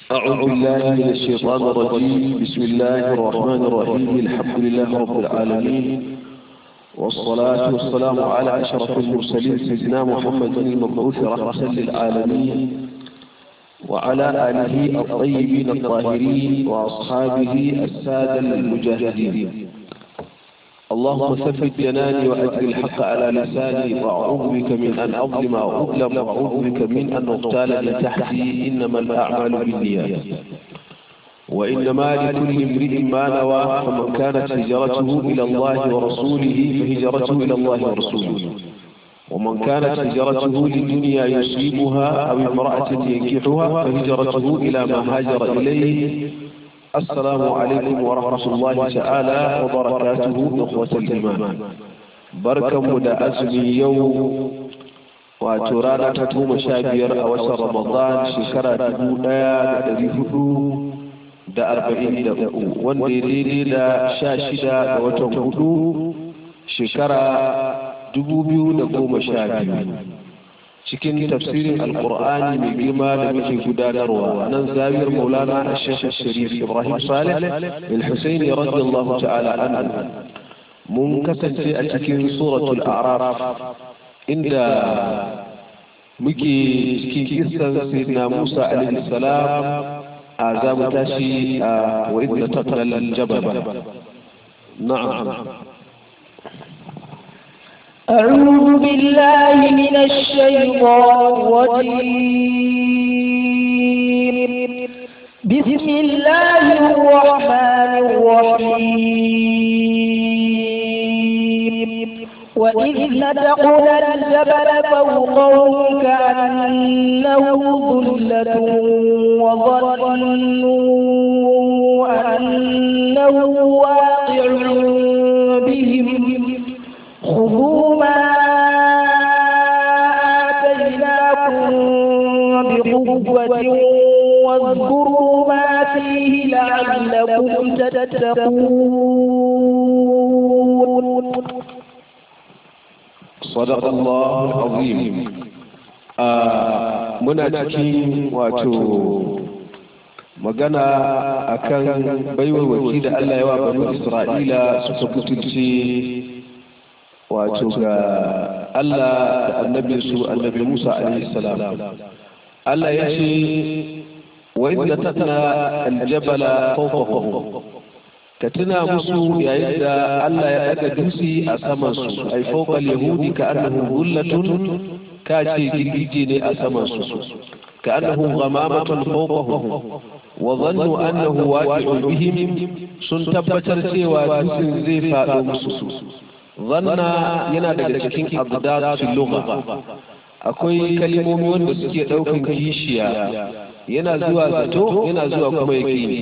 أعوذ بالله من الشيطان الرجيم بسم الله الرحمن الرحيم الحمد لله رب العالمين والصلاة والسلام على أشرف المرسلين سيدنا محمد المبعوث رحمة للعالمين وعلى آله الطيبين الطاهرين وأصحابه السادة المجاهدين اللهم ثبت جناني وأجر الحق على لساني وأعوذ بك من أن أظلم أو أظلم وأعوذ بك من أن أغتال من تحتي إنما الأعمال بالنيات وإنما لكل امرئ ما نوى فمن كانت هجرته إلى الله ورسوله فهجرته إلى الله ورسوله ومن كانت هجرته للدنيا يصيبها أو امرأة ينكحها فهجرته إلى ما هاجر إليه السلام عليكم ورحمة الله تعالى وبركاته إخوة الإيمان بركة مدى أزمي يوم وترانا تتوم شابير أوسط رمضان شكرا تبونا الذي هدو da arba'in da uku wanda ya daidai da sha shida ga watan hudu shekara dubu biyu da goma sha biyu cikin tafsirin alkur'ani mai girma da muke gudanarwa nan zawiyar maulana a shekh sharif ibrahim salih al-husaini radiyallahu ta'ala anhu mun kasance a cikin suratul a'raf inda muke cikin kissan sayyidina musa alaihi salam a za mu tashi a wa idda taqala al-jabal na'am أعوذ بالله من الشيطان الرجيم بسم الله الرحمن الرحيم وإذ نتقنا الجبل فوقهم كأنه ظلة وظنوا أنه واقع بهم خذوا ما آتيناكم بقوة واذكروا ما فيه لعلكم تتقون صدق الله العظيم muna cikin wato magana akan baiwawaki da Allah ya wa banu Isra'ila suka butulce wato ga Allah da annabinsu annabi Musa alaihi salam Allah ya ce wa idda tatna aljabala fawqahum ka tuna musu yayin da Allah ya daga dutse a saman su ai fawqal yahudi ka annahu hullatun ka ce girgije ne a saman su ka annahu ghamamatun fawqahum wa dhannu annahu waqi'un bihim sun tabbatar cewa dutsen zai faɗo musu zanna yana daga cikin abdat lugha akwai kalmomi wanda suke daukan kishiya yana zuwa zato yana zuwa kuma yaqini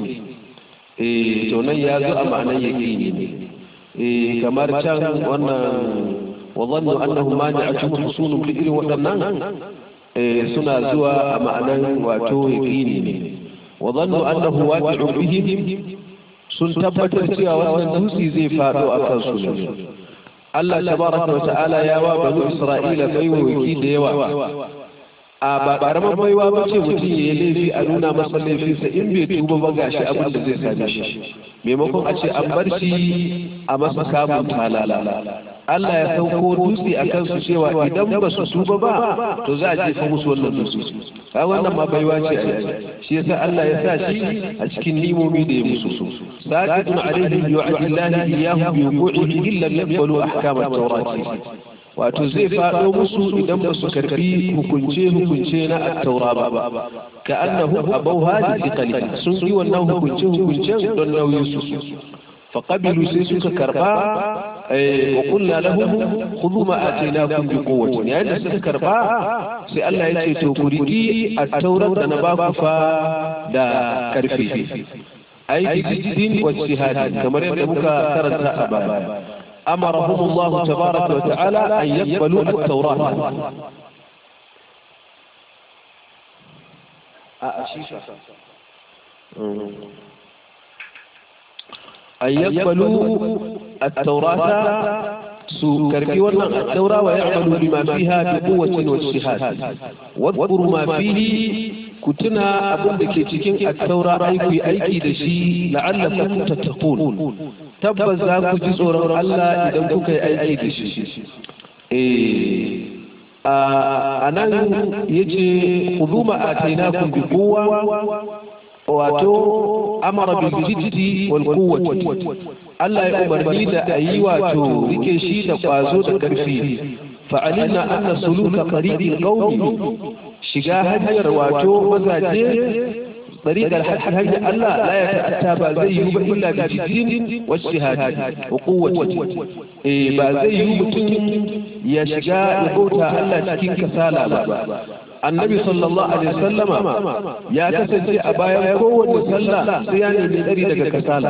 eh to nan ya zo a ma'anar yaqini eh kamar can wannan wa dhannu annahu mani'atun husunum li irin waɗannan eh suna zuwa a ma'anar wato yaqini ne wa dhannu annahu waqi'un bihim sun tabbatar cewa wannan dutse zai faɗo a kansu ne Allah tabaraka wa ta'ala ya wa banu Isra'ila baiwaki da yawa a ba karamar baiwa ba ce mutum ya yi laifi a nuna masa laifinsa in bai tuba ba gashi abin da zai same shi maimakon a ce an bar shi a masa kamun talala Allah ya sauko dutse a kansu cewa idan ba su tuba ba to za a jefa musu wannan dutse ka wannan ma baiwa ce a yanzu shi yasa Allah ya sa shi a cikin nimomi da ya musu su saqitun alaihim yu'adillahi iyyahu bi wuqu'ihi illa yaqbalu ahkam at-taurati wato zai faɗo musu idan ba su karbi hukunce hukunce na at-taura ba ka annahu abaw hadi thiqali sun yi wannan hukunce hukuncen don nauyin su فقبلوا سيسوك كربا وقلنا لهم خذوا ما آتيناكم بقوة يعني سيسوك كربا سي الله يتي توكريكي التوراة نباك فا دا كرفي أي بجد واجتهاد كما يبقى كرنتا أبا أمرهم الله تبارك وتعالى أن يقبلوا التوراة أشيشة أن يقبلوا التوراة su karbi wannan attaura wa ya'malu bima fiha bi quwwatin wa ijtihad wadhkuru ma fihi ku tuna abin da ke cikin attaura aiki aiki da shi la'allakum tattaqun tabbas za ku ji tsoron Allah idan kuka yi aiki da shi eh a nan yace khuduma atainakum bi quwwa wato amara bil jiddi wal quwwati Allah ya umarni da ayi wato rike shi da kwazo da karfi fa'alina anna suluka tariqil qawmi shiga hanyar wato mazaje tariqal hanyar Allah la ya ta'atta ba zai yi ba illa bi jiddin wa shihadi wa quwwati eh ba zai yi mutum ya shiga ya bauta Allah cikin kasala ba annabi sallallahu alaihi wasallama ya kasance a bayan kowace sallah sai ya nemi tsari daga kasala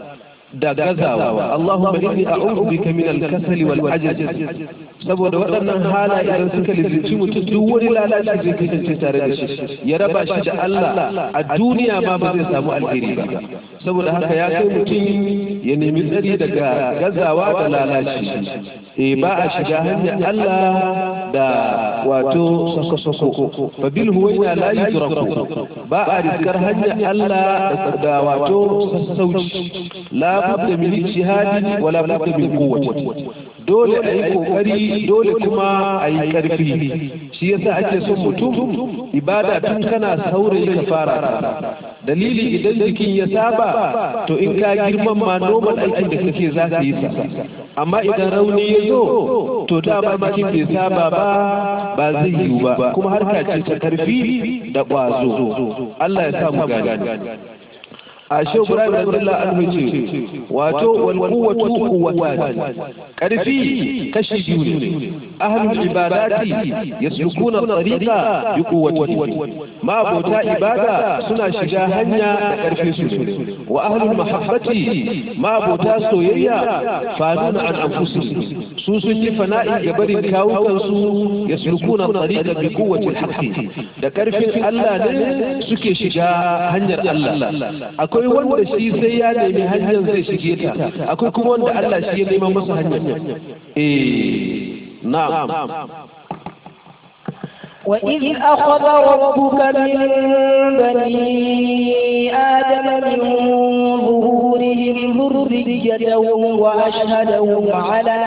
da gazawa Allahumma inni a'udhu bika min al-kasali wal ajaz saboda waɗannan halaye idan suka lizinci mutum duk wani lalaci zai kasance tare da shi ya raba shi da Allah a duniya ma ba zai samu alheri ba saboda haka ya kai mutum ya nemi tsari daga gazawa da lalaci eh ba a shiga hanyar Allah da wato sako-sako fa bil huwaina la yudraku ba a riskar hanyar Allah da wato sassauci la budda min ijtihadi wa la budda min quwwati dole a yi kokari dole kuma a yi karfi shi yasa ake son mutum ibada tun kana saurayi ka fara dalili idan jikin ya saba to in ka girman ma normal aikin da kake za ka yi sa amma idan rauni ya zo to dama jikin bai saba ba ba zai yiwu ba kuma harka ce ta karfi da ƙwazo Allah ya sa mu gani a shi Ibrahim radiyallahu anhu ce wato wal quwwatu quwwatan karfi kashi biyu ne ahlul ibadati yaslukuna tariqa bi quwwati ma abota ibada suna shiga hanya da karfin su wa ahlul mahabbati ma abota soyayya faduna an anfusihim su sun yi fana'i ga barin kawukan su yaslukuna tariqa bi quwwati al da karfin Allah ne suke shiga hanyar Allah akwai wanda shi sai ya nemi hanyar zai shige ta akwai kuma wanda Allah shi ya neman masa hanyar eh na'am وإذ أخذ ربك من بني آدم من ظهورهم ذريتهم وأشهدهم على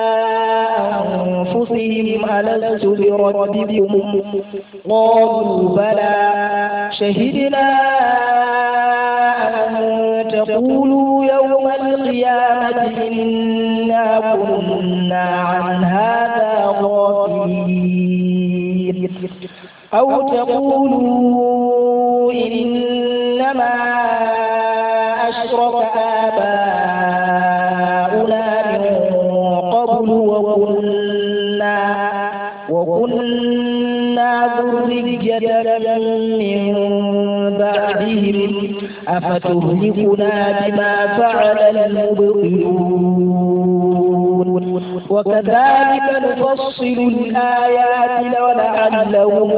أنفسهم ألست بربكم قالوا بلى شهدنا أن تقولوا يوم القيامة إنا كنا عن هذا غافلين أو تقولوا إنما أشرك آباؤنا من قبل وكنا وكنا ذرية من بعدهم أفتهلكنا بما فعل المبطلون وكذلك نفصل الآيات ولعلهم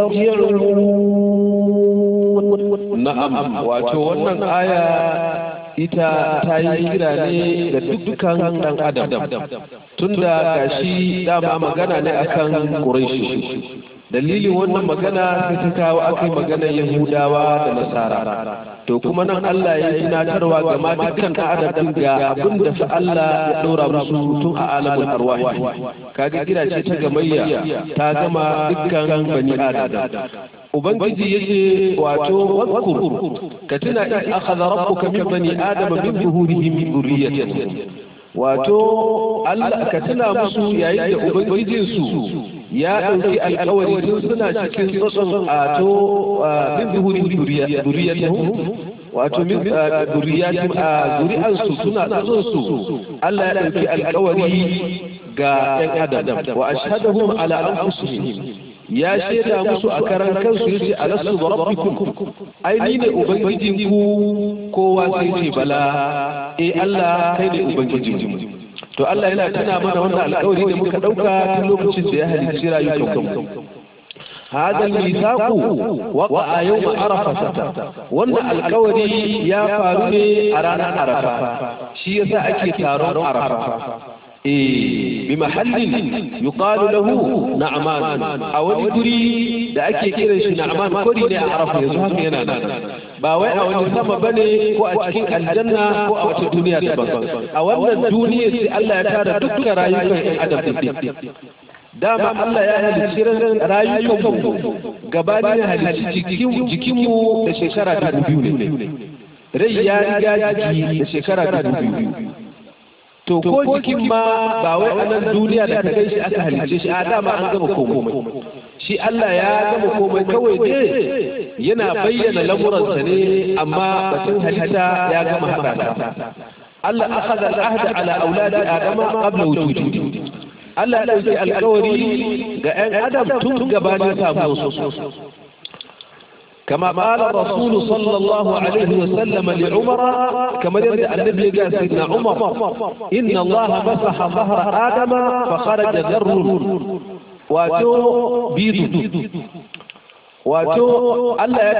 يرجعون na'am wato wannan aya ita ta yi kira ne ga dukkan dan adam tunda gashi dama magana ne akan quraishi dalilin wannan magana sai ta kawo akai magana yahudawa da nasara to kuma nan Allah ya yi tunatarwa ga ma dukkan adam ga abin da fa Allah ya dora musu tun a alamul arwahi kaga kira ce ta gamayya ta gama dukkan bani adam ubangiji yace wato wadkur ka tuna in akhadha rabbuka min bani adama min zuhurihim dhurriyyatihim wato Allah ka tuna musu yayin da ubangijinsu ya ɗauki alkawari tun suna cikin tsotson a to min zuhuri duriyatihum wato min duriyatim a zuri'ansu suna tsotson su Allah ya ɗauki alkawari ga ɗan adam wa ashhadahum ala anfusihim ya shaida musu a karan kansu yace alastu bi rabbikum ai ni ne ubangijinku kowa sai ce bala eh Allah kai ne ubangijinku to Allah yana tuna mana wannan alƙawari da muka ɗauka tun lokacin da ya halicci rayukan mu هذا الميثاق وقع يوم عرفة وان القوري يا فاروني أرانا عرفة شي يسا أكي تارون عرفة eh bi mahallin yuqalu lahu na'man a wani guri da ake kiran shi na'man kori ne a arafa yanzu haka yana nan ba wai a wani sama bane ko a cikin aljanna ko a wata duniya daban a wannan duniya sai Allah ya tara dukkan rayukan ɗan adam din dama Allah ya halicci rayukan mu gabanin halicci jikinmu da shekara dubu biyu ne rai ya riga jiki da shekara dubu biyu to ko jikin ma ba wai a nan duniya da ka kai shi aka halicce shi a dama an gama komai shi Allah ya gama komai kawai ne yana bayyana lamuransa ne amma batun halitta ya gama haɗa ta Allah akhadha al-ahda ala auladi adama qabla wujudi Allah ya ɗauki alkawari ga 'yan adam tun gabanin samuwa su كما قال الرسول صلى الله عليه وسلم لعمر كما يرد النبي قال سيدنا عمر إن الله مسح ظهر آدم فخرج ذر واتو بيض wato Allah ya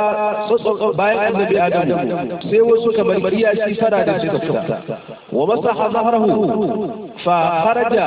taba bayan annabi Adam sai wasu kamar bariya shi fara da suka fita wa masaha zahrahu fa kharaja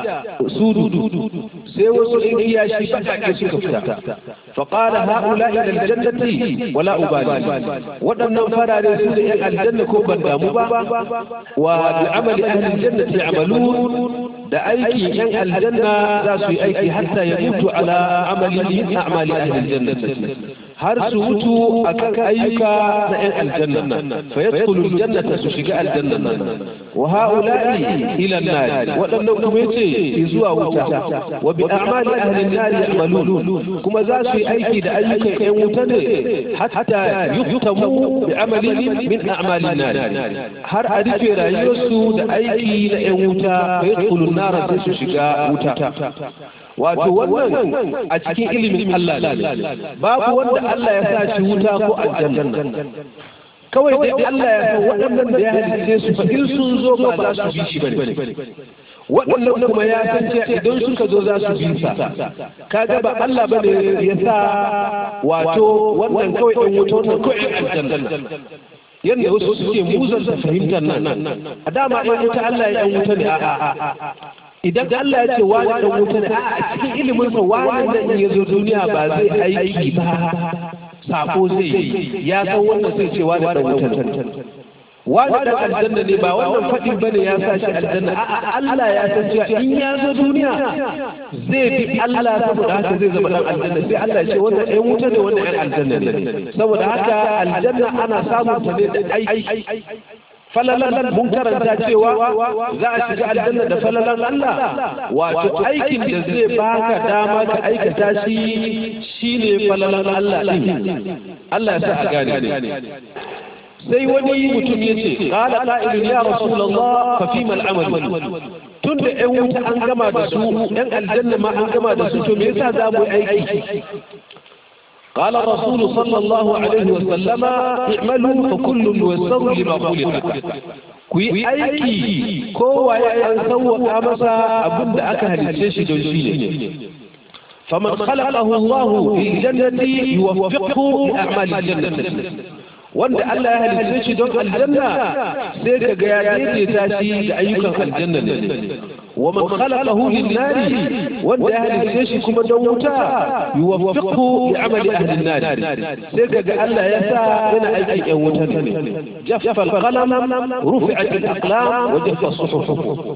sududu sai wasu in iya shi fata suka fita fa qala haula ila aljannati wala ubali wadannan farare su da yan aljanna ko ban damu ba wa bi amali ahli aljannati amalun da aiki yan aljanna za su yi aiki hatta ya mutu ala amali min a'mali ahli aljannati har su mutu akan ayyuka na yan aljanna fa yadkhulu aljannata su shiga aljanna wa haula'i ila an-nar wadannan kuma yace zuwa wuta wa bi a'mali ahli an-nar ya'malun kuma za su yi aiki da ayyukan yan wuta ne hatta yuktamu bi amali min a'mali an-nar har a rufe rayuwarsu da aiki na yan wuta fa yadkhulu an-nar sai su shiga wuta wato wannan a cikin ilimin Allah ne babu wanda Allah ya sa shi wuta ko aljanna kawai dai Allah ya san waɗannan da ya halice su fa in sun zo ba za su bi shi bane waɗannan kuma ya san cewa idan suka zo za su bi sa kaga ba Allah bane ya sa wato wannan kawai ɗan wuta wannan kawai aljanna yadda wasu suke muzanta fahimtar nan a dama ɗan wuta Allah ya ɗan wuta ne a'a idan Allah ya ce wani dan wuta ne a cikin ilimin sa wani da in yazo duniya ba zai aiki ba sako zai yi ya san wannan sai ce wani dan wuta ne wani dan aljanna ne ba wannan fadin bane ya sa shi aljanna a Allah ya san cewa in ya zo duniya zai bi Allah saboda haka zai zama dan aljanna sai Allah ya ce wannan ɗan wuta ne wannan ɗan aljanna ne saboda haka aljanna ana samun ta ne da aiki falalan mun karanta cewa za a shiga aljanna da falalan Allah wato aikin da zai baka dama ka aikata shi shine falalan Allah din Allah ya sa a gane sai wani mutum ya ce qala qa'ilun ya rasulullah fa fi mal amal tun da ƴan wuta an gama da su ƴan aljanna ma an gama da su to me yasa za mu aiki قال الرسول صلى الله عليه وسلم اعملوا فكل ييسر لما خلق ku yi aiki kowa ya an sauwaka masa abin da aka halice shi don shi ne faman khalaqahu Allah fi jannati yuwaffiqhu li a'mali jannati wanda Allah ya halice shi don aljanna sai ka ga ya daidaita shi da ayyukan aljanna ne wa man khalaqahu lin nari wanda ya halice shi kuma don wuta yuwaffiqhu bi amali ahli an-nar sai ka ga Allah ya sa yana aikin yan wuta ne jaffa al-qalam rufi'at al-aqlam wa jaffa as-suhuf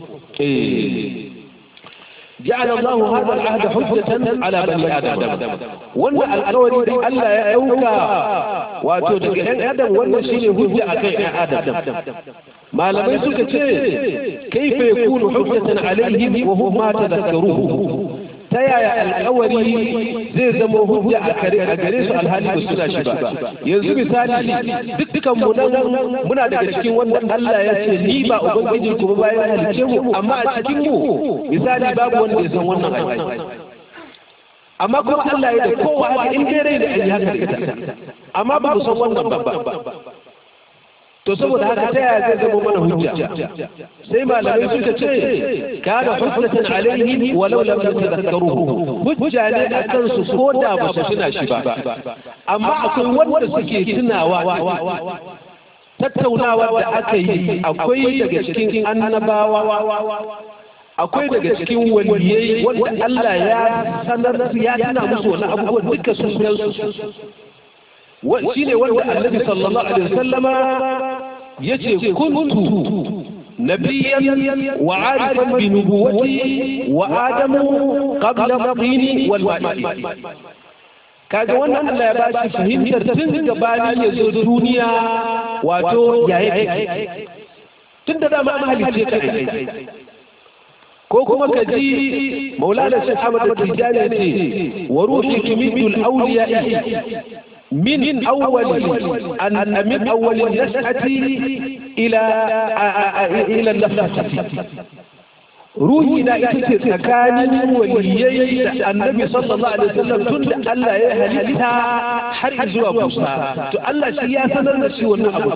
eh جعل الله هذا العهد حجة على بني آدم وأن القول ألا يأوكا وتدق آدم وأن شيء هجة أكي آدم ما لم يسك كيف يكون حجة عليهم وهم ما تذكروه ta yaya alkawari zai zama hujja a kare a gare su alhali ba suna shi ba yanzu misali dukkan mu nan muna daga cikin wanda Allah ya ce ni ba ubangiji kuma bayan halice mu amma a cikin mu misali babu wanda ya san wannan aiki amma kuma Allah ya da kowa haka in dai rai da ayi haka ita amma ba mu san wannan babba to saboda haka ta yaya zai zama mana hujja sai malamai suka ce kana hujjatan alaihi walau lam yatadhakkaruhu hujja ne akan su ko da ba su tuna shi ba amma akwai wanda suke tunawa tattaunawa da aka yi akwai daga cikin annabawa akwai daga cikin waliyai wanda Allah ya sanar ya tana musu wani abubuwan duka sun san su shi ne wanda annabi sallallahu alaihi wasallama yace kuntu نبيا وعارفا بنبوتي وآدم قبل الطين والماء kaga wannan Allah ya ba shi fahimtar tun gabani ya zo duniya wato yayi tun da dama mahalicce kai ko kuma ka ji maulana shi Ahmad Tijani ce wa ruhi tumidul awliya من أول أن من أول النشأة إلى إلى النفخة روحي لا يتسكان وليي النبي صلى الله عليه وسلم تند الله يهلكها حرج وبوسا تو الله شي يا سنر da shi wannan abu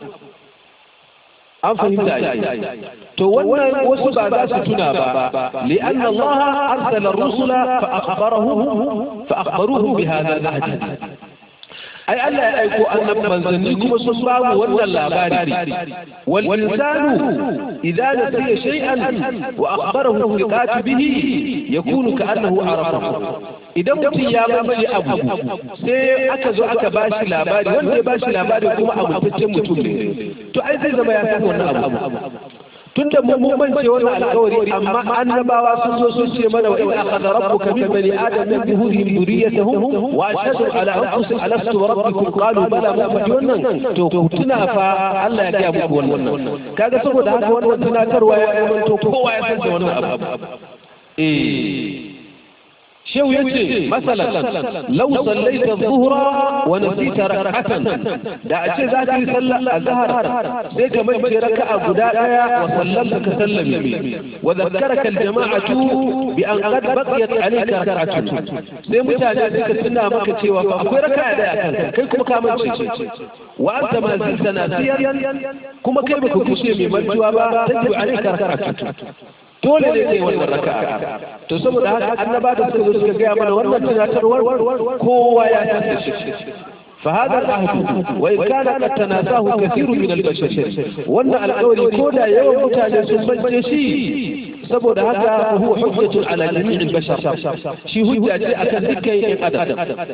an fahimta to wannan wasu ba za su tuna ba li'anna Allah arsala ar-rusula fa akhbarahum fa akhbaruhum bi hadha al-ahd ai Allah ya aiko annabi manzanni kuma sun babu wannan labari wal insanu idza nasiya shay'an wa akhbarahu bi katibihi yakunu ka'annahu arafahu idan mutum ya mamaye abu sai aka zo aka bashi labari wanda ya bashi labari kuma amintaccen mutum ne to ai zai zama ya san wannan abu tunda mu mun mance wannan alƙawari amma annabawa sun zo sun ce mana wa in akhadha rabbuka min bani adam min zuhurihim dhurriyyatahum wa ashhadu ala anfusihim alastu rabbukum qalu bala ma faɗi wannan to ku tuna fa Allah ya gaya muku wannan kaga saboda haka wannan tunatarwa ya zamanto kowa ya san da wannan abu eh shehu ya ce masalan lau sallaita zuhura wa nasita rak'atan da a ce za ka yi sallar azhar sai ka mace raka'a guda daya wa sallamta ka sallame wa zakkaraka aljama'atu bi an qad baqiyat alayka rak'atun sai mutane suka tuna maka cewa fa akwai raka'a daya kan kai kuma ka mace wa anta ma zilta nasiyan kuma kai baka kushe mai mantuwa ba tajibu alayka rak'atun dole ne kai wannan raka'a to saboda haka annaba da suka zo suka gaya mana wannan tunatarwar kowa ya san da shi فهذا العهد وإن كان قد تناساه كثير من البشر وأن القول كودا يوم متاجر سنبنج شيء saboda haka huwa hujjatun ala jami'il bashar shi hujja ce akan dukkan yan adam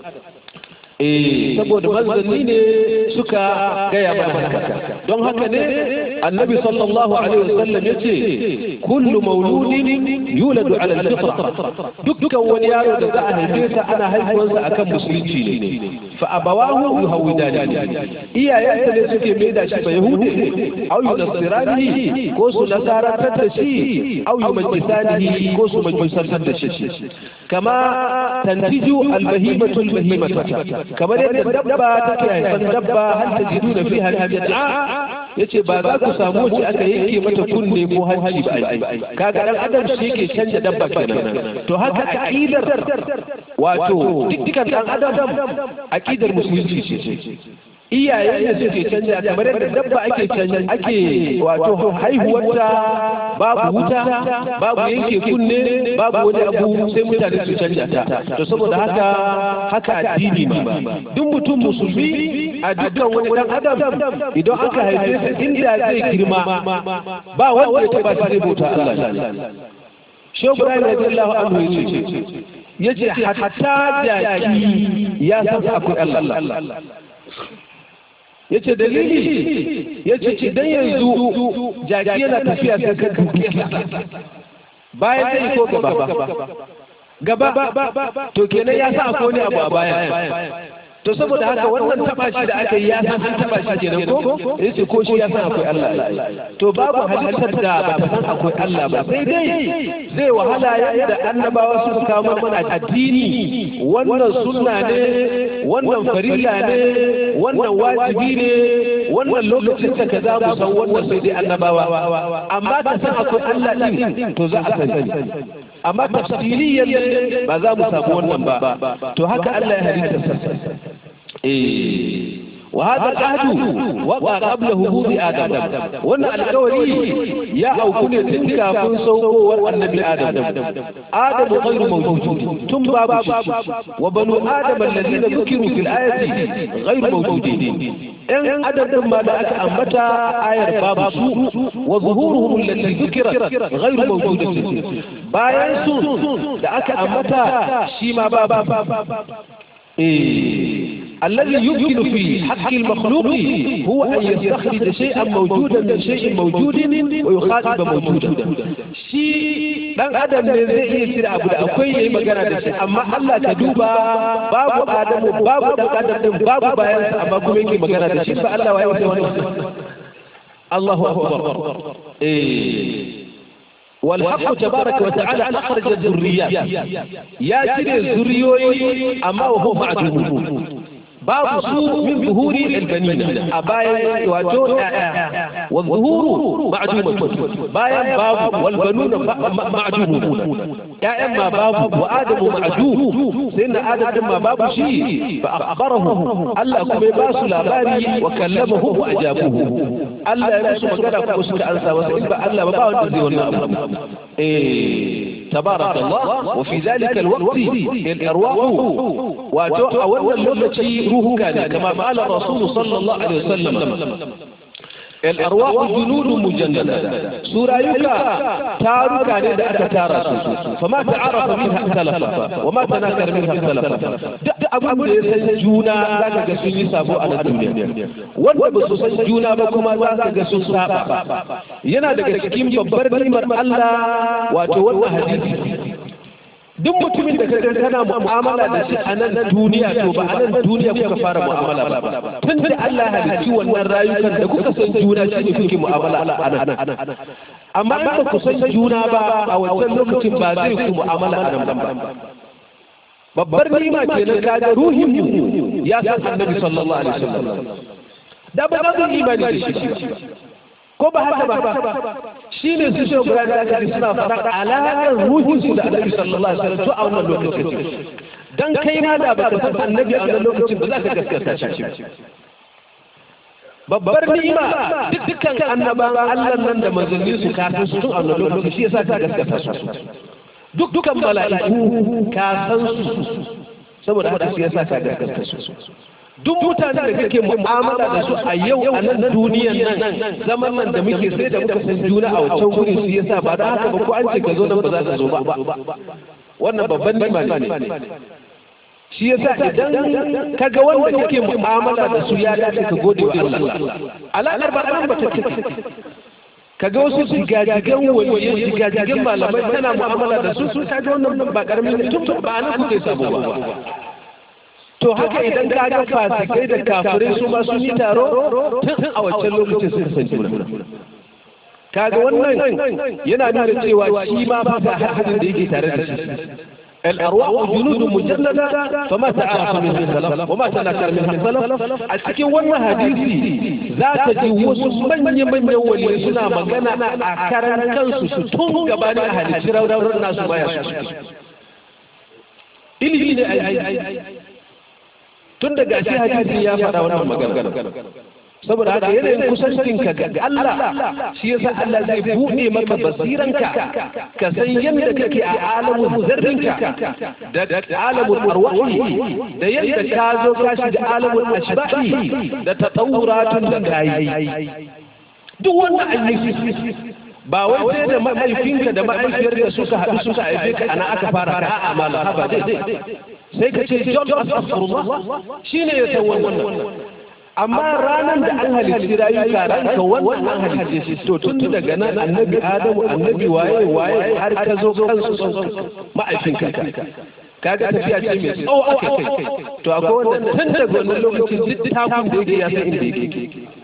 eh saboda manzanni ne suka gaya mana haka don haka ne annabi sallallahu alaihi wasallam yace kullu mauludin yuladu ala al-fitra dukkan wani yaro da za a haife sa ana haihuwarsa akan musulunci ne fa abawahu yuhawidani iyayensa ne suke mai da shi ba yahudi au yunasirani ko su nasarantar da shi au yumajisanihi ko su majisantar da shi kama tantiju albahimatu albahimata kamar yadda dabba take haifan dabba hal tajiduna fiha al-jad'a yace ba za ku samu wacce aka yanke mata kunne ko hanci ba kaga dan adam shi yake canja dabba kenan to haka aqidar wato dukkan dan adam aqidar musulunci ce iyaye ne suke canja kamar yadda dabba ake canja ake wato haihuwarta babu wuta babu yanke kunne babu wani abu sai mutane su canja ta to saboda haka haka addini ma duk mutum musulmi a dukkan wani dan adam idan aka haife sa inda zai girma ba wanda ya taba sai bauta Allah Shehu Ibrahim radiyallahu anhu yace yace hatta jaki ya san akwai Allah ya ce dalili ya ce idan yanzu jaki yana tafiya sai ka dubi bayan zai ko gaba gaba to kenan ya sa akwai wani abu a baya to saboda haka wannan taba shi da aka yi ya san an taba shi kenan ko yace ko shi ya san akwai Allah to babu halittar da ba ta san akwai Allah ba sai dai zai wahala yadda annabawa suka kawo mana addini wannan sunna ne wannan farilla ne wannan wajibi ne wannan lokacin da kaza mu san wannan sai dai annabawa amma ka san akwai Allah din to za a sani amma tafsiliyan ba za mu samu wannan ba to haka Allah ya halitta sa وهذا العهد وقع قبل هبوط آدم وأن القولي يا أو كن تلك كن سوق النبي آدم آدم غير موجود ثم باب وبنو آدم الذين ذكروا في الآية غير موجودين إن عدد ما دعك أمتا آية باب سوء وظهورهم التي ذكرت غير موجودة باين سوء دعك أمتا شيما باب إيه. الذي يمكن في حق المخلوق هو أن يستخرج شيئا موجودا من شيء موجود ويخاطب موجودا شيء dan adam ne zai iya cire abu da akwai yayi magana da shi amma Allah ka duba babu adamu babu dan adam din babu bayan sa amma kuma yake magana da shi fa Allah waye wata wannan Allahu akbar eh والحق تبارك وتعالى أخرج الذريات يا ترى الذريوي أما وهو معدوم باب سوء من ظهور البنين أبايا واتو والظهور معدومة بايا باب والبنون معدومون يا إما باب وآدم معدوم سيدنا آدم ما باب شيء فأخبره ألا كم باس لاباري وكلمه وأجابه ألا يمس مكانا كمسك أنسى وسئل ألا بابا وانتزي والنام إيه تبارك الله وفي ذلك الوقت الأرواح واتو أولا اللغة روح كان كما قال الرسول صلى الله عليه وسلم الأرواح جنود مجندة سورة يكا تارك عن ذلك تارا فما تعرف منها اختلف وما تناكر منها اختلف أبو da juna za ka ga sun yi sabo a nan duniya wanda ba su san juna ba kuma za ka ga sun saba yana daga cikin babbar nimar Allah wato wannan hadisi duk mutumin da kaga kana mu'amala da shi a nan duniya to ba a nan duniya kuka fara mu'amala ba tun da Allah halicci wannan rayukan da kuka san juna shi ne kuke mu'amala a nan amma in ba ku san juna ba a wancan lokacin ba zai ku mu'amala a nan ba babbar nima kenan kaga ruhin mu ya san annabi sallallahu alaihi wasallam da ba za su imani da shi ko ba haka ba shi ne su shi guda da aka suna faɗa alaƙar ruhinsu da annabi sallallahu alaihi wasallam to a wannan lokacin dan kai ma da baka san annabi a wannan lokacin ba za ka gaskata shi babbar ni'ima dukkan annaban Allah nan da manzanni su kafin su tun a wannan lokacin shi yasa ka gaskata su dukkan mala'iku ka san su saboda haka shi yasa ka gaskata su duk mutane da kake mu'amala da su a yau a nan duniyan nan zaman nan da muke sai da muka san juna a wancan wuri su yasa ba da haka ba ko an ce ka zo nan ba za ka zo ba wannan babban nima ne shi yasa idan ka ga wanda kake mu'amala da su ya dace ka gode wa Allah alaƙar ba nan ba take ka ga wasu jigajigan waliyan jigajigan malamai tana mu'amala da su su ka ga wannan ba karamin tun ba nan kuke sabo ba to haka idan ka ga fasikai da kafirai su ma sun yi taro tun a wancan lokacin sun san juna kaga wannan yana nuna cewa shi ma ba ta hadin da yake tare da shi الأرواح جنود مجندة فما تعرف منها السلف وما تنكر منها السلف أتكين وانا حديثي ذات جوز من يمن يولي سنا مغانا أكارن كنسو ستون قباني أهل الشراء ودور الناس ما يسوس إلي إلي أي أي أي tun da gashi hadisi ya faɗa wannan magana saboda haka yanayin kusancinka ga Allah shi yasa Allah zai buɗe maka basiranka ka san yadda kake a alamun zarrinka da alamun arwahi da yadda ka zo ka shiga alamun ashbahi da tatawuratun da kayi duk wannan ayyuka ba wai sai da mahaifinka da mahaifiyarka suka haɗu suka haife ka ana aka fara ka a malaha ba dai sai ka ce John Astaghfirullah shine ya san wannan amma ranar da an halitti rayuka ranka wannan an halitte shi to tun daga nan annabi Adamu annabi waye waye har ka zo kansu son ma'aifinka kaga tafiya ce mai tsawo aka kai to akwai wanda tun daga wannan lokacin duk takun da yake ya san inda yake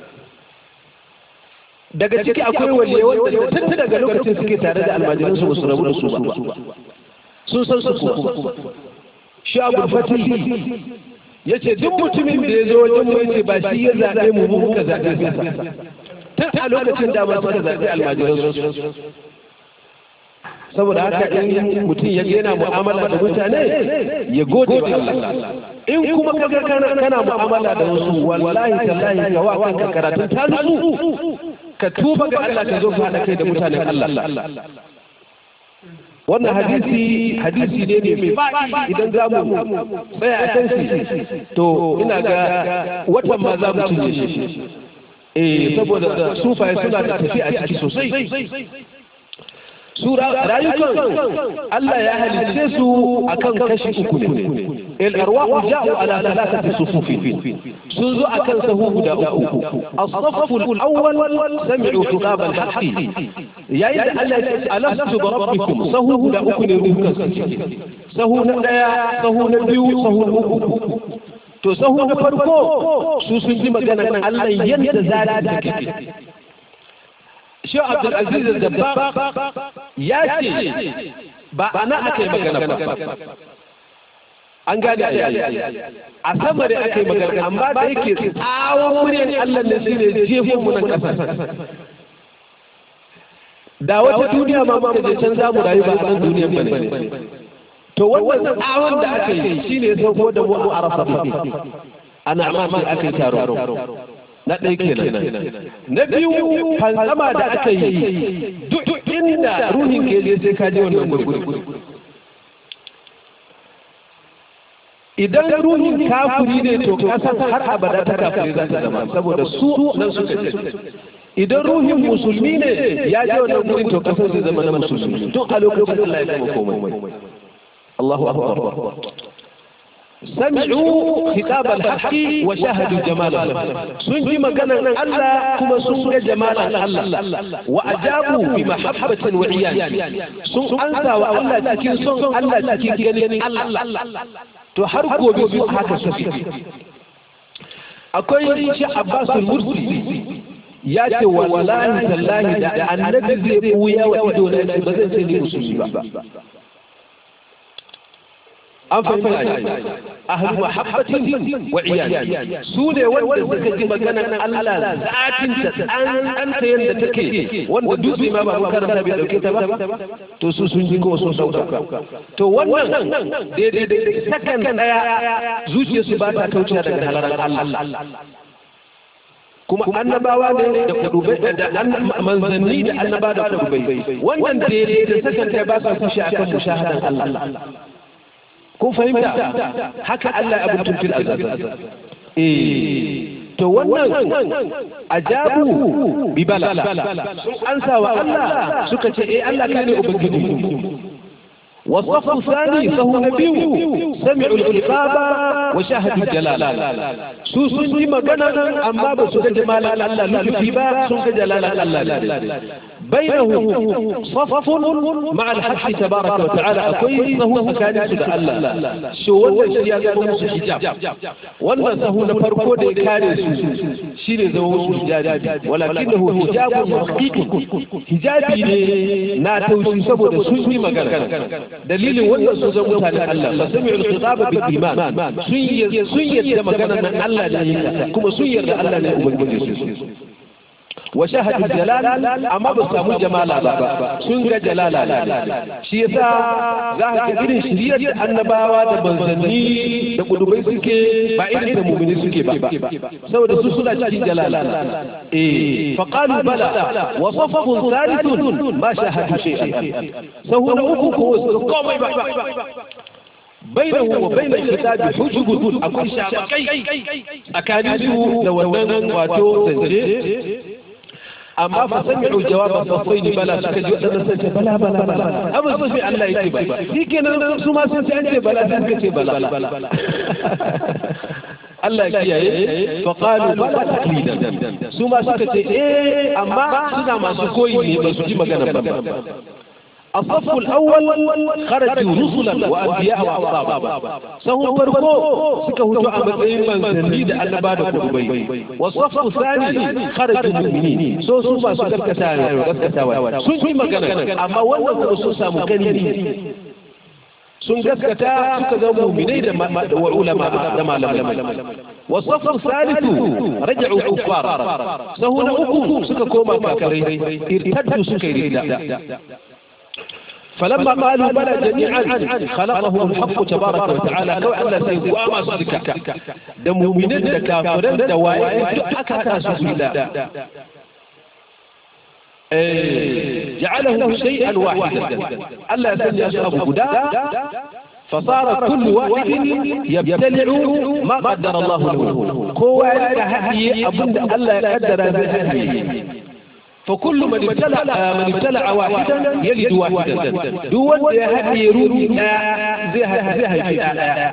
daga ciki akwai waliye wanda tun daga lokacin suke tare da almajiransu ba su rabu da su ba sun san su kuma shi abu fatih ya ce duk mutumin da ya zo wajen mu yace ba shi ya zaɓe mu mu muka zaɓe sa tun a lokacin da ma suka zaɓe almajiransu saboda haka in mutum ya yana mu'amala da mutane ya gode wa Allah in kuma kaga kana kana mu'amala da wasu wallahi tallahi ka wa kanka karatun ta ka tuba ga Allah ka zo ka hada kai da mutanen Allah wannan hadisi hadisi ne mai faɗi idan za mu tsaya a kan shi to ina ga watan ma za mu cinye shi eh saboda sufaye suna da tafi a ciki sosai sura rayukan Allah ya halitte su akan kashi uku ne el arwahu ja'u ala thalathati sufufin sun zo akan sahu guda uku as-saffu al-awwal sami'u khitab al-haqqi yayin da Allah ya ce alastu bi rabbikum sahu guda uku ne dukkan su sahu na daya sahu na biyu sahu na uku to sahu na farko su sun ji magana Allah yadda za ta take shi Abdulaziz Dabba ya ce ba ana aka yi magana ba an gane a sama da aka yi magana amma da yake tsawon muryar Allah ne shi ne jefin mu nan ƙasa da wata duniya ma mu je can zamu rayu ba nan duniyar ba ne to wannan tsawon da aka yi shine sauko da mu arafa ana amma aka yi taro na ɗaya kenan na biyu fantsama da aka yi duk inda ruhin ke je sai ka je wannan gurguri idan ruhin kafiri ne to kasan har abada ta kafiri za ta zama saboda su nan suka ce idan ruhin musulmi ne ya je wannan gurin to kasan zai zama na musulmi tun a lokacin Allah ya zama komai Allahu akbar سمعوا خطاب الحق وشاهدوا جماله سنجي مكان الله كما سنجي جمال الله وأجابوا بمحبة وعيان سن أنسى والله تكين سن الله تكين جنين الله تحرقوا بسوء هذا السفير akwai shi Abbas al-Mursi ya ce wallahi tallahi da annabi zai buya wa ido na ba zai ce ni musulmi ba an fahimta ahlu mahabbatin wa iyali su ne wanda suka ji maganar Allah zatin ta an ta yanda take wanda dutse ma ba karanta bai dauke ta ba to su sun ji ko sun sauka to wannan daidai da sakan daya zuciyar su ba ta kauce daga halaran Allah kuma annabawa ne da kudubai da manzanni da annaba da kudubai wannan daidai da sakan daya ba sa fushi akan mushahadan Allah kun fahimta haka Allah ya abutun fil azab eh to wannan ajabu bi bala sun ansa wa Allah suka ce eh Allah kai ne ubangiji والصف الثاني فهو نبي سمعوا العقاب وشاهدوا الجلال su sun ji magana amma ba su ga jamalan Allah lufi ba sun ga jalalan Allah بينه صف مع الحق تبارك وتعالى أكوي فهو كان يسد الله شو ولا شيء هذا نفس حجاب ولا سهو نفرقو دي كان شيء زوج حجاب ولكنه حجاب حقيقي حجابي ne na taushi saboda sun yi magana dalilin wannan su zama mutane Allah fa sami'u al-khitaba bil iman sun yi sun yarda magana nan Allah ne kuma sun yarda Allah ne ubangiji su وشاهد الجلال أما بسامو جمالا سنغ جلالا shi yasa za ka ga irin shiriyar da annabawa da manzanni da kudubai suke ba irin da mumini suke ba saboda su suna cikin jalala eh fa qalu bala wa safaqun thalithun ma shahadu shay'an sahu na uku ko komai ba بينه وبين الكتاب حجب أكون شاقي أكاديسه لو أننا واتو زنجي amma fa sami'u jawaba safaini bala suka ji wadannan sun ce bala bala bala abin sun fi Allah yake ba shi kenan su ma sun ce an ce bala sun ce bala Allah ya kiyaye fa qalu bala taqlidan su ma suka ce eh amma suna masu koyi ne ba su ji magana ba الصف الأول خرجوا رسلا وأنبياء وأصحابا سهو فرقو سكه جاء مدين من سنيد أن بعد قربي والصف الثاني خرجوا مؤمنين سو سو ما سكر كتاوي كتاوي سن مغانا أما wannan kuma sun samu gani sun gaskata suka zama muminai da ulama da malamai wasafu salisu raja'u kuffar sahuna uku suka koma kafirai irtaddu suka yi rida فلما قالوا بلى جميعا خلقهم الحق تبارك وتعالى لو أن سيقوا ما صدك دم من الكافرين دواء أكا سبيلا جعله شيئا واحدا ألا سني أصحاب هدى فصار كل واحد يبتلع ما قدر الله له كو هدي أبن ألا قدر هدي فكل من ابتلع من ابتلع واحدا يلد واحدا دون هدي روحي زي هدي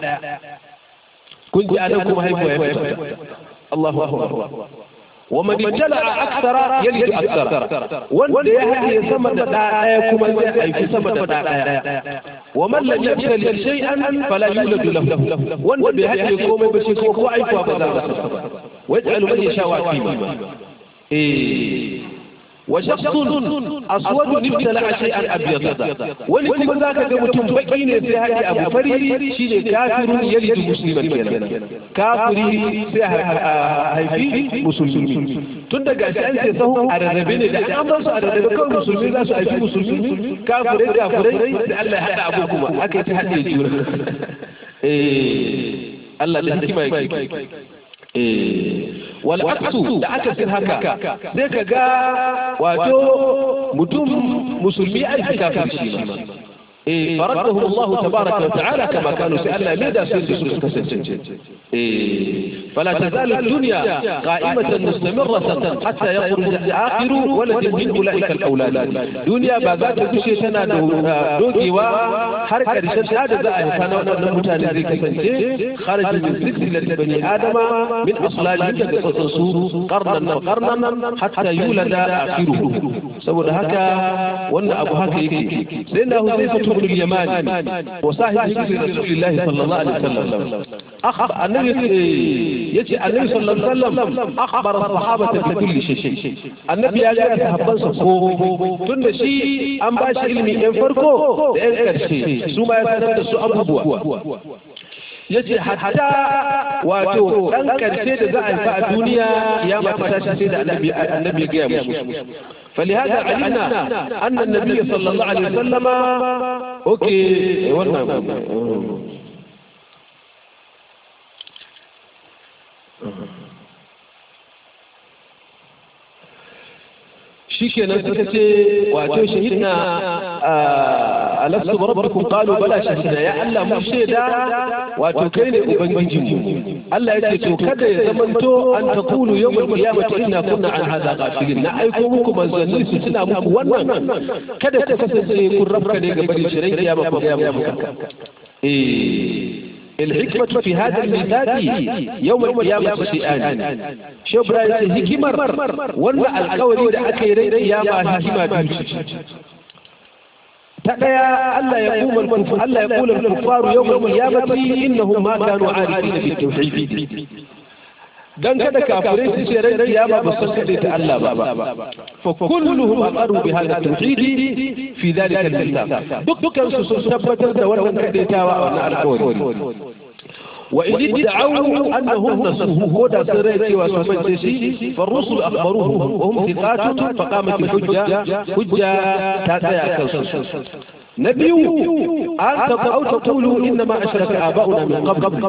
كنت أنكم هيبوا الله أكبر ومن ابتلع أكثر يلد أكثر وان يهدي سمد دعاء كما يهدي سمد دعاء ومن لم يبتلع شيئا فلا يولد له وان بيهدي كما بشيء كما عيفوا بذلك ويجعل من يشاء وكيما إيه وشخص أسود ابتلع شيئا أبيض ولكم ذاك متم بقين في هذه أبو فريد شيء كافر يلد مسلما كنا كافر هيفي مسلمين tun daga shi an ce sahu a rarrabe ne da an bar su a rarrabe kawai musulmi za su aiki musulmi kafirai kafirai da Allah ya haɗa abu kuma aka yi ta haɗe juna eh Allah da hikima yake wal aksu da aka sin haka sai ka ga wato mutum musulmi ai kafir shi ma إيه فردهم الله تبارك وتعالى كما كانوا سألنا ماذا سيدي إيه فلا تزال الدنيا قائمة مستمرة حتى يخرج آخر ولد من أولئك الأولاد دنيا بذات بشي سنة دوجي وحركة رشد هذا زائه كان نمتان ذيك خرج من سلسلة بني آدم من أصلاب يجد تصور قرنا قرنا حتى يولد آخره سوى هكا وأن أبو هكا يكي سيدنا حذيفة بن اليمان وصاحب سر رسول الله صلى الله عليه وسلم أخبر النبي يجي النبي صلى الله عليه وسلم أخبر الصحابة بكل شيء النبي ya ga sahabbansa ko tun da shi an ba shi ilimi ɗan farko da ɗan ƙarshe su ma ya sanar da su abubuwa ya ce hatta wato ɗan ƙarshe da za a haifa a duniya ya mata shi sai da annabi ya gaya musu فلهذا علمنا أن النبي صلى الله عليه وسلم أوكي والله shikenan suka ce wato shahidna alastu rabbukum qalu bala shahidna ya Allah mu shaida wato kai ne ubangijin mu Allah ya ce to kada ya zamanto an taqulu yawmal qiyamati inna kunna an hadha ghafilin na aiko muku manzanni su tuna muku wannan kada ku kasance kun rabka ne ga bari shirin kiyama ku ga muku eh الحكمة في هذا الميثاق يوم القيامة شيئان شو برايس هكمر ولا القول إذا أكيد القيامة هكمة بيوت تقيا ألا يقوم الكفار ألا يقول الكفار يوم القيامة إنهم ما كانوا عارفين بالتوحيد dan kada kafirai su ce rai kiyama ba san kada ta Allah ba fa kulluhum aqarru bi hadha tauhid fi dhalika al-kitab dukkan su sun tabbatar da wannan kadaitawa a wannan alƙawari wa in da'awu annahum nasuhu ko da sun rai cewa su bace shi fa rusul akhbaruhum wa hum thiqatun fa qamat hujja hujja ta tsaya kan su na biyu an taqau taqulu inna ma ashraka aba'una min qabl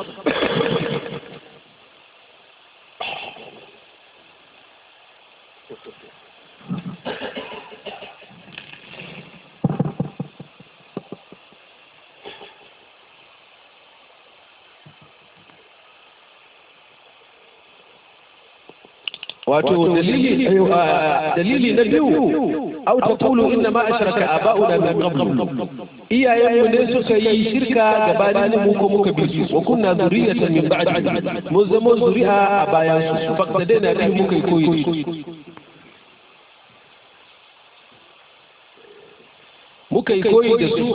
wato dalili dalili na biyu aw taqulu inna ma ashraka aba'una min qabl iyayen mu ne suka yi shirka gabanin mu ko muka bi su wa kunna zuriyatan min ba'di mun zama zuri'a a bayan su faqtadaina bi muka yi koyi muka yi koyi da su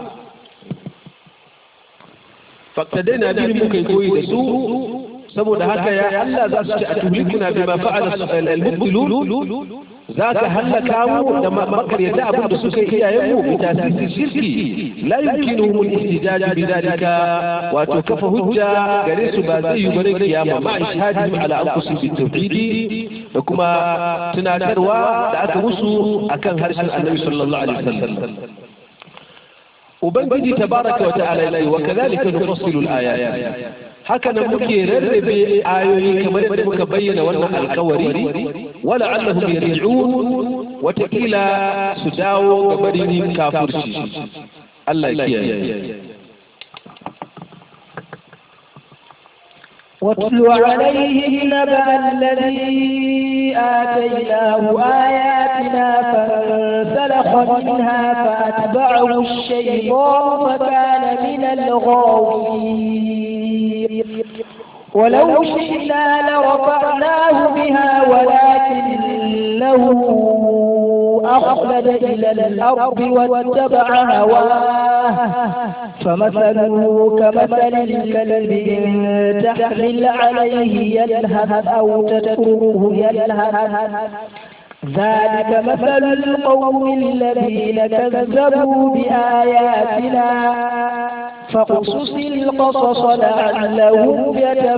faqtadaina bi muka yi koyi da su saboda haka ya Allah za su ci a tuhlikuna bi ma fa'ala al-mubtilun za ka hallaka mu da makaryata abin da suka yi iyayen mu bi tasiri shirki la yumkinuhum al-ihtijaj bi dalika wato kafa hujja gare su ba zai yi bare kiyama ma ishadihim ala anfusihim bi tauhidi da kuma tunatarwa da aka musu akan harshen Annabi sallallahu alaihi wasallam ubangiji tabaraka wa ta'ala yace wa kadhalika nufassilu al-ayat haka nan muke rarrabe ayoyi kamar yadda muka bayyana wannan alkawari wala allahum yarji'un watakila su dawo ga barin kafirci Allah ya kiyaye واتل عليهم نبأ الذي آتيناه آياتنا فانسلخ منها فأتبعه الشيطان فكان من الغاوين ولو شئنا لرفعناه بها ولكنه أخلد إلى الأرض واتبع هواه فمثله كمثل الكلب إن تحمل عليه يلهث أو تتركه يلهث ذلك مثل القوم الذين كذبوا بآياتنا فاقصص القصص لعلهم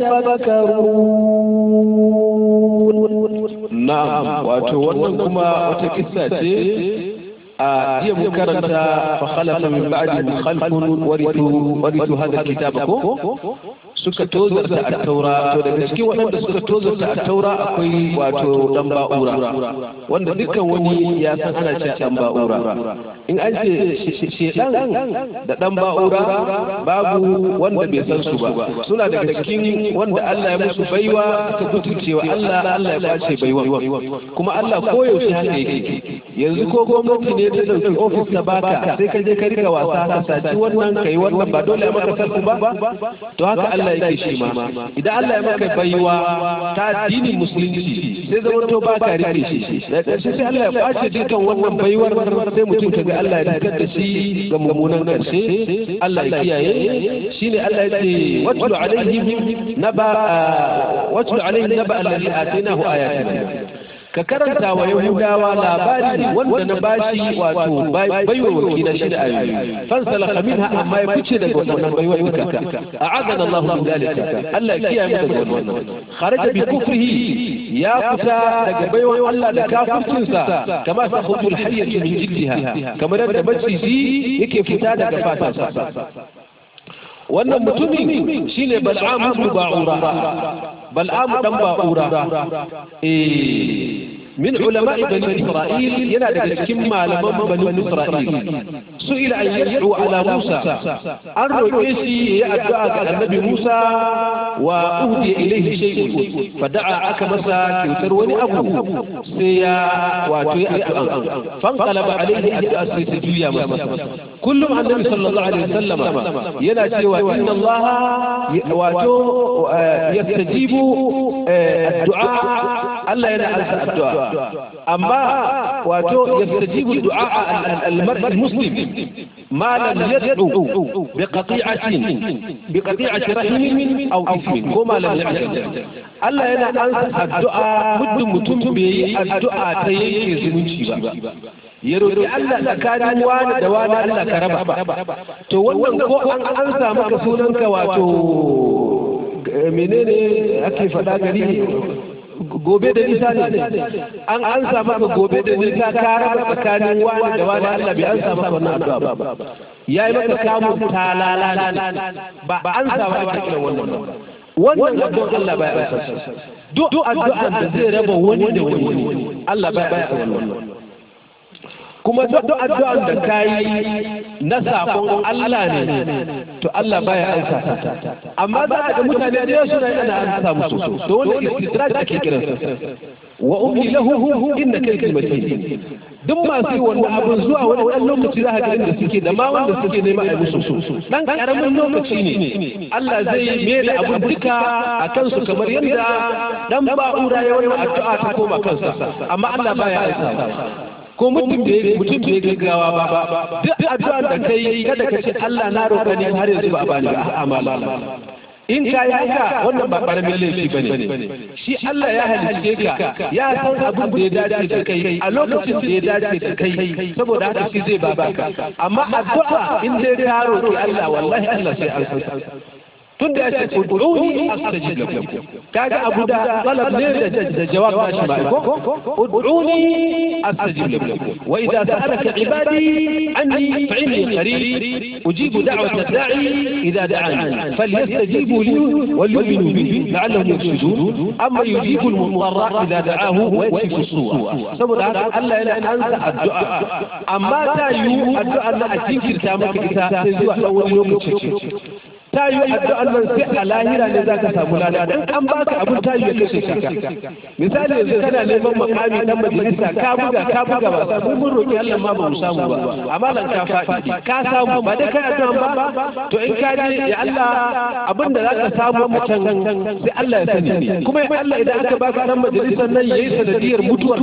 يتفكرون نعم وأتولى كما وتكساتي a iya mun karanta fa khalafa min ba'di khalfun warithu warithu hadha alkitaba ko suka tozarta at-taura to daga cikin waɗanda suka tozarta at-taura akwai wato dan ba'ura wanda dukkan wani ya san ana cewa dan ba'ura in an ce shedan da dan ba'ura babu wanda bai san su ba suna daga cikin wanda Allah ya musu baiwa suka kutucewa Allah Allah ya kwace baiwa kuma Allah koyaushe haka yake yanzu ko gwamnati ne ta dauki ofis ta baka sai ka je ka rika wasa ka saci wannan kai wannan ba dole maka sarku ba to haka Allah yake shi ma idan Allah ya maka baiwa ta addinin musulunci sai zama to baka rike shi da ƙarshe sai Allah ya kwace dukkan wannan baiwar sai mutum kaga Allah ya dukar da shi ga mummunan ƙarshe Allah ya kiyaye shine Allah ya ce watlu alaihim naba watlu alaihim naba alladhi atainahu ayatina ka karanta wa yahudawa labari wanda na bashi wato baiwarwaki na shida ayoyi fansalaka minha amma ya fice daga wannan baiwar duka a'adana Allah min dalika Allah ya kiyaye mu daga wannan kharaja bi kufrihi ya fita daga baiwar Allah da kafircinsa kama ta khutul hayyatu min jiddiha kamar yadda maciji yake fita daga fatarsa wannan mutumin shine bal'am ibn ba'ura bal'am dan ba'ura eh من علماء بني إسرائيل ينادى الكم على بني إسرائيل سئل أن يدعو على موسى أرجو إيسي يدعى على النبي موسى وأهدي إليه شيء فدعا أكمسا كيوتروني أبو سيا واتوي فانقلب عليه أدعى سيسجويا كل عن النبي صلى الله عليه وسلم ينادى وإن الله واتو يستجيب الدعاء الله ينعى الدعاء أما واتو يستجيب الدعاء المرء المسلم ما لم يدعو بقطيعة بقطيعة رحم أو إثم وما لم يعجل Allah yana ansa addu'a muddin mutum bai yi addu'a ta yanke zumunci ba. Ya roƙi Allah tsakanin wani da wani Allah ka raba. To wannan ko an ansa maka sunanka wato menene ake faɗa gari gobe da nisa ne an an samu ka gobe da nisa ka raba tsakanin wani da wani Allah bai an samu ka wannan addu'a ba yayi maka kamun talala ba an samu aka kira wannan wannan addu'a Allah baya ba duk addu'a da zai raba wani da wani Allah baya ba wannan kuma duk addu'an da kayi na sabon Allah ne to Allah baya ansa amma za a ga mutane da yawa suna yana ansa musu to wanda istidraj ake kiransa wa ummi lahu inna kayki matin duk masu wannan abin zuwa wani dan lokaci za ka ga inda suke da ma wanda suke nema a musu dan karamin lokaci ne Allah zai mai da abin duka a kansu kamar yadda dan ba'ura ya wannan addu'a ta koma kansa amma Allah baya ansa ko mutum da mutum da gaggawa ba duk addu'a da kai kada ka ce Allah na roƙa ne har yanzu ba a bani ba amala in ka yi haka wannan ba ƙaramin laifi ba ne shi Allah ya halice ka ya san abin da ya dace da kai a lokacin da ya dace da kai saboda haka shi zai ba ka amma addu'a in dai ka roƙi Allah wallahi Allah sai an san tun da ya ce ud'uni astajib lakum kaga abu da talab ne da jawab ba shi ba ko ud'uni astajib lakum wa idza sa'alaka ibadi anni fa'inni qarib ujibu da'wata da'i idza da'ani falyastajibu li وليؤمنوا به لعلهم يرشدون اما يجيب المضطر اذا دعاه ويكشف السوء saboda haka Allah yana ansa addu'a amma ta yi addu'a na a jinkirta maka ita sai zuwa ɗan wani lokaci ta yi addu'an nan sai a lahira ne za ka samu lada dan an baka abin ta yi ya kashe ka misali yanzu kana neman makami dan majalisa ka buga ka buga ba samu mun roki Allah ma ba mu samu ba amma lan ka faɗi ka samu ba dai kai addu'an ba to in ka je ya Allah abin da za ka samu a can sai Allah ya sani kuma ya Allah idan aka baka dan majalisar nan yayi sanadiyar mutuwar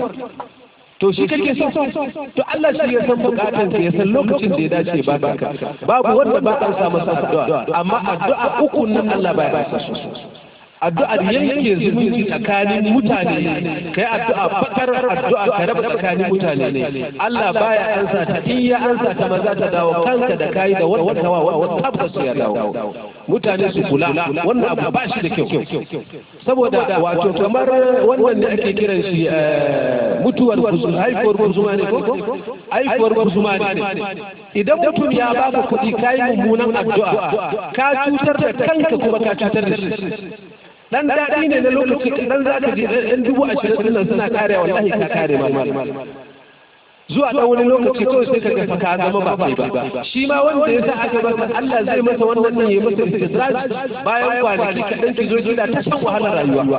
to shi kake so to Allah shi ya san bukatun ka ya san lokacin da ya dace ba baka babu wanda ba an sa masa addu'a amma addu'a uku nan Allah ba ya sa su addu'ar yanke zumunci tsakanin mutane kai addu'a fakar addu'a ka raba tsakanin mutane ne Allah baya ansa ta in ya ansa ta maza ta dawo kanka da kai da wanda kawa wanda tabbas ya dawo mutane su kula wannan abu ba shi da kyau saboda wato kamar wannan ne ake kiran shi mutuwar kuzuma haifuwar kuzuma ne ko haifuwar kuzuma ne idan mutum ya baka kuɗi kai mummunan addu'a ka cutar da kanka kuma ka cutar da shi dan daɗi ne na lokaci dan za ka ji ɗan dubu ashirin nan suna kare wallahi ka kare ma zuwa ɗan wani lokaci kawai sai ka ga ka zama ba kai ba shi ma wanda ya sa aka masa Allah zai masa wannan ne ya masa istidraj bayan kwanaki kaɗan ki zo gida ta san wahalar rayuwa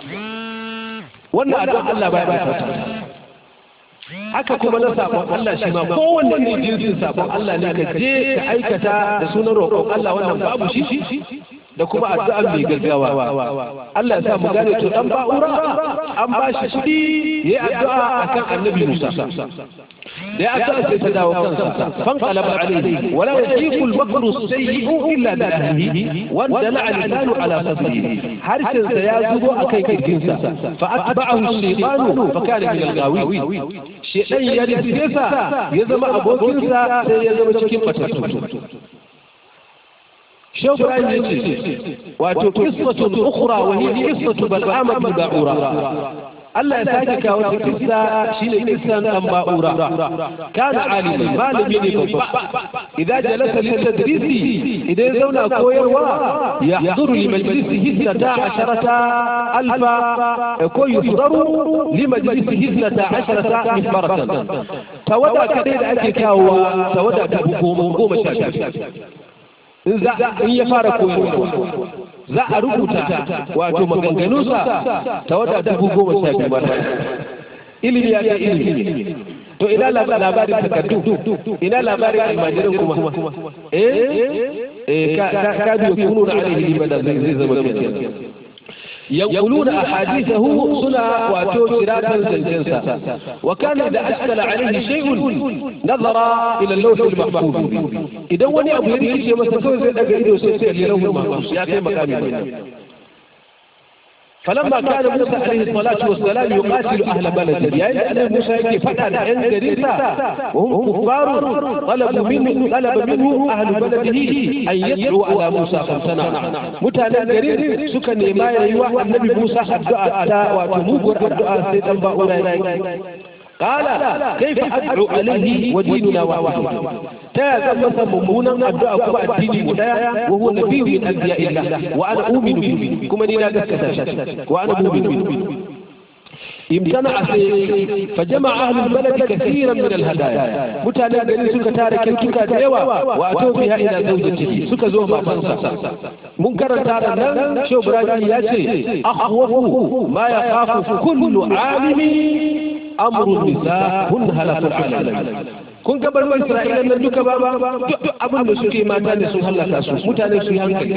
wannan addu'a Allah baya ba ta haka kuma na sabon Allah shi ma kowanne ne jinsin sabon Allah ne ka je ka aikata da sunan roƙon Allah wannan babu shi da kuma addu'an mai gaggawa Allah ya sa mu gane to dan ba'ura an ba shi kuɗi yayi addu'a akan annabi Musa da ya addu'a sai ta dawo kansa fan qalaba alayhi wala yajibu al-makru sayyi'u illa bi ahlihi wa dala lisanu ala sadrihi harshen sa ya zubo akai kirkin sa fa atba'ahu shaytanu fa kana min al-ghawi shaytan ya rike sa ya zama abokin sa sai ya zama cikin fatattu شوف رأيي واتو قصة أخرى وهي قصة بلعام بن باعورة Allah ya sake kawo ta kissa shine kissan dan ba'ura kana alimi malami ne babba idan jalasa lil tadrisi idan zauna koyarwa yahduru li majlisihi hissata asharata alfa ko yuhdaru li majlisihi hissata asharata mifbaratan tawada kadai da ake kawo tawada ta goma goma sha in za in ya fara koyarwa za a rubuta wato maganganunsa ta wata dubu goma sha biyu mata ilimi ya ga ilimi to ina labarin takardu ina labarin almajirin kuma eh eh ka biyo kunu na alaihi limadan zai zama kenan يقولون أحاديثه سنة واتو كراتا زنجنسا وكان إذا أشكل عليه شيء نظر إلى اللوح المحفوظ إذا وني أبو يريد يوم سكوز أجريد وسيسير للوح المحفوظ يا كي مقامي فلما كان موسى عليه الصلاة والسلام يقاتل أهل بلده يعني أن موسى يكي فتح عن جريسة وهم كفار طلبوا منه طلب منه أهل بلده أن يدعوا على موسى خمسنا متانا جرير سكن ما يوى النبي موسى الدعاء وتموبر الدعاء سيدا بأولا قال كيف أدعو عليه وديننا واحد تا زم ممونا أدعو كما الدين ولا وهو نبي من أنبياء الله وأنا أؤمن به كما نينا دكتا وأنا مؤمن به امتنع فجمع أهل البلد كثيرا من الهدايا متانا gari suka tare kyautuka da yawa wato biha ila zawjatihi suka zo matansa mun karanta da nan Shehu Ibrahim ya ce akhwafu ma yakhafu kullu alimi amrun nisa hun halakul alamin kun ga barbar Isra'ila nan duka ba duk abin da suke mata ne sun halaka su mutane su yi hankali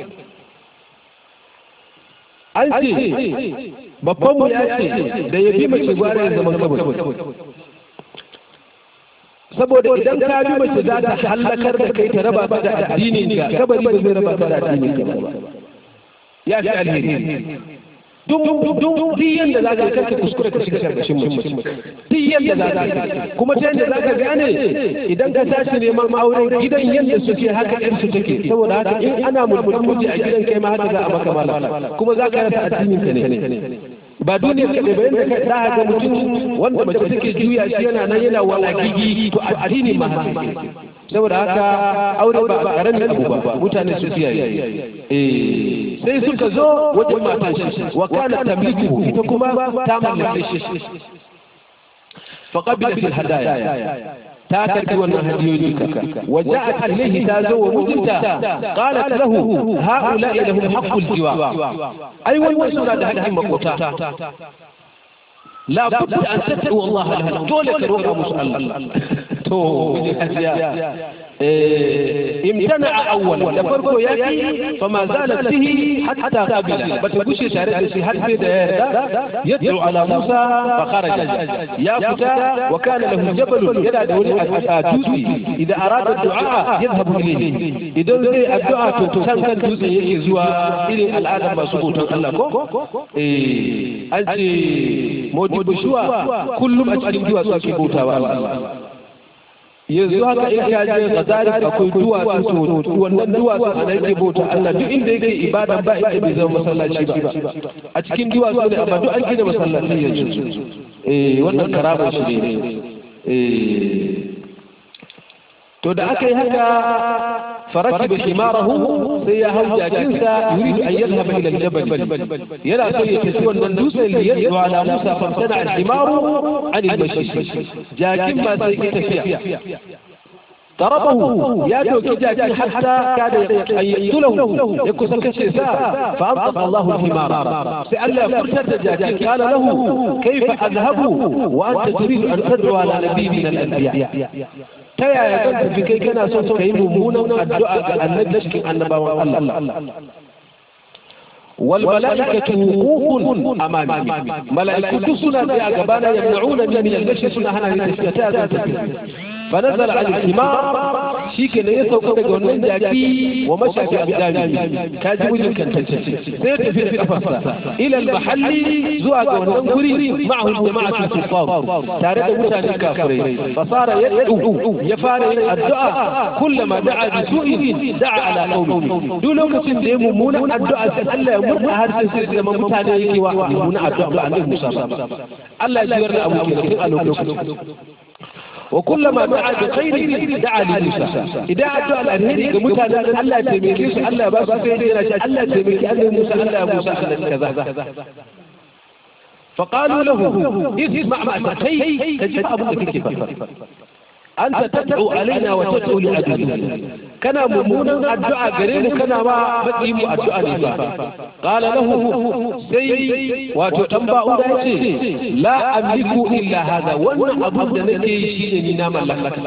an ce babban mu ya ce da ya bi mace gwara ya zama kabari saboda idan ka bi mace za ta hallakar da kai ta raba ta da addinin ka kabari ba zai raba ta da addinin ka ba ya fi alheri duk duk duk yanda za ka karka kuskure ka shiga karkashin mace duk yanda za ka kuma ta yanda za ka gane idan ka tashi neman aure gidan yanda suke haka ɗin su take saboda haka in ana mulmulan miji a gidan kai ma haka za a maka mala kuma za ka rasa addinin ka ne ba duniya kaɗai ba yadda ka za ga mutum wanda mace take juya shi yana nan yana walakiki to addini ma haka saboda haka aure ba karamin abu ba mutane su kiyaye eh sai suka zo wajen matan shi wa kana tamliku ita kuma ta mallake shi fa qabilat al hadaya ta karbi wannan hadiyoyi kaka wa ja'at ilayhi ta zo wa mijinta qalat lahu haula'i lahum haqqul jiwa ai wannan suna da haƙƙin makota la budda an tad'u Allah lahu dole ka roƙa musu Allah to امتنع أول لفرقه يأتي فما زالت به حتى قبل بتبوش تاريخ حتى يدعو على موسى فخرج يا فتى وكان له جبل يدعو الجوزي إذا أراد الدعاء يذهب إليه إذا الدعاء تنسان كان جوزي يزوى إلى العالم ما سبوتا الله أنت موجب شوى كل ما تجد جوا سبوتا والله yanzu haka in ka je gazari akwai duwatsu to wannan duwatsu a nan ke bauta Allah duk inda yake ibada ba inda bai zama masallaci ba a cikin duwatsu ne amma duk an gina masallaci yanzu eh wannan karama shi ne eh to da aka yi haka فركب حماره سيهو جاكنسا يريد أن يذهب إلى الجبل يلا سيتسوى النندوس ليدعو على موسى فامتنع الحمار عن المشي جاكن ما سيكتفيا ضربه يا توكي جاكن حتى كاد أن يقتله يكسر كشيسا فأنطق الله الحمار سأل فرشة جاكن قال له كيف أذهب وأنت تريد أن تدعو على نبي من الأنبياء ta yaya zan tafi kai kana son ka yi mummunan addu'a ga annabi cikin annabawan Allah wal mala'ikatu wuqufun amami mala'iku suna tsaye a gabana yamna'una min al-bashi suna hana ni tafiya ta zan tafi fa nazala al himar shike ne ya sauka daga wannan jaki wa mashafi abdami ka ji wujin kantacce sai ya tafi da kafarsa ila al mahalli zuwa ga wannan guri ma'ahu jama'atu kufar tare da mutane kafirai fasara yad'u ya fara yin addu'a kullama da'a bi su'in da'a ala qaumi duk lokacin da ya mummunan addu'a sai Allah ya murda harshen sai da mutane yake wa mummunan addu'a ga Annabi Musa Allah ya jiyar da abu kenan a lokacin وكلما دعا بخير دعا لموسى إذا أدعى الأرهيري كموسى الله تميكيس الله بس سيدنا الله تميكي الله موسى الله موسى كذا فقالوا له اسمع ما تخي تجيب أبوك كيف أنت تدعو علينا وتدعو لأبينا كان ممونا الدعاء قريب كان ما بديم الدعاء نفا قال له سي وتتنبأ لا أملك إلا هذا وأنا أبدا نكي شيء نام لك